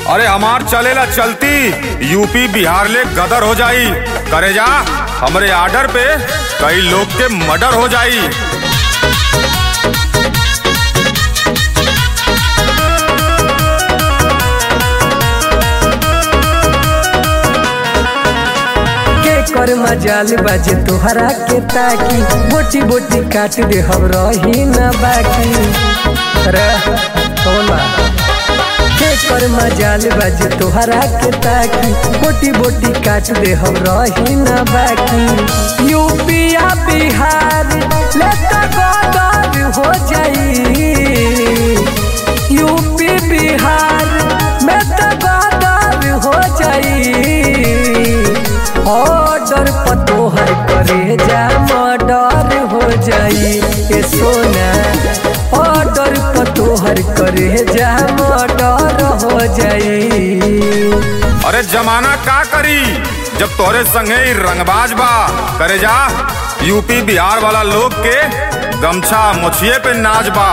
अरे हमार चलेला चलती यूपी बिहार ले गदर हो जाई करे जा हमरे आर्डर पे कई लोग के मर्डर हो जाई के कर मजाल बाजे तोहरा के ताकी बोटी बोटी काट दे हम रही न बाकी रे तोला के कर मजाल बाजे तोहरा के ताकी बोटी बोटी काट दे हम रही न बाकी यूपिया बिहार लेता गदर हो जाई यूपी बिहार में तो गदर हो जाई ऑर्डर पतोहर करे जा मर्डर हो जाई ए सोना ऑर्डर पतोहर करे जा मर्डर हो जाई अरे जमाना का करी जब तोरे संगे ही रंगबाज बा करे जा यूपी बिहार वाला लोग के गमछा मुछिए पे नाच बा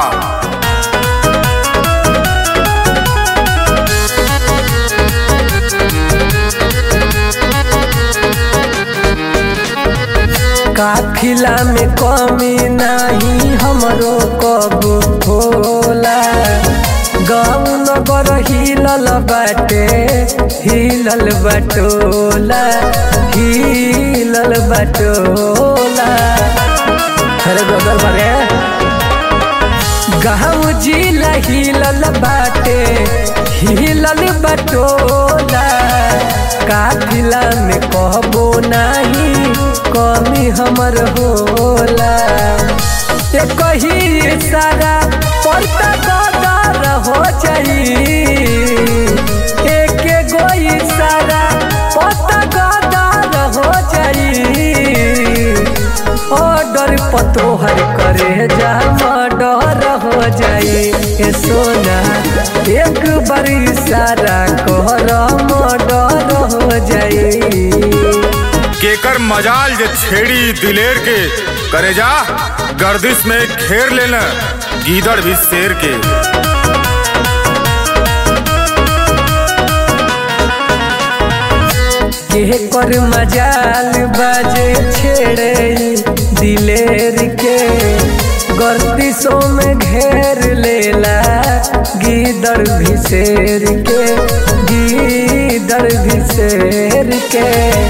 काफिला में कमी नहीं हमरो कब होला गाँव नगर हिलल बाटे हिलल बटोला हिलल बटोला अरे बगल बारे गाँव जिला हिलल बाटे हिलल बटोला काफिला में कहबो नहीं कमी हमर होला ये कही सारा पड़ता गदर हो जाई एक गो सारा पता गदर हो जाई ऑर्डर पतोहर करे जा मर्डर हो जाई ए सोना एक बार सारा कहर मर्डर हो जाई केकर मजाल जे छेड़ी दिलेर के करे जा गर्दिश में घेर लेना गीदड़ भी शेर के के कर मजाल बाजे छेड़े दिलेर के गर्दिशों में घेर लेला गीदड़ भिसेर के गीदड़ भिसेर के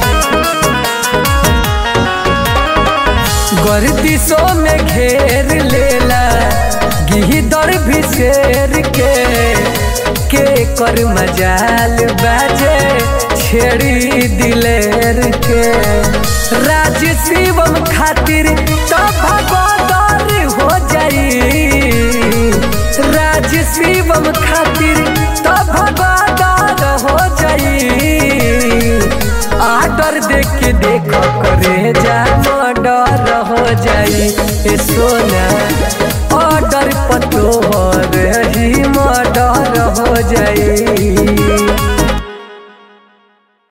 गर्दिशों में घेर लेला गीदड़ भिसेर के के कर मजाल बाजे छेड़ी दिलेर के राज शिवम खातिर तो भगोदर हो जाई राज शिवम खातिर तो भगोदर हो जाई आर्डर देख के देख करे जा मर्डर हो जाई ए सोना ऑर्डर पतो हो रही मर्डर हो जाई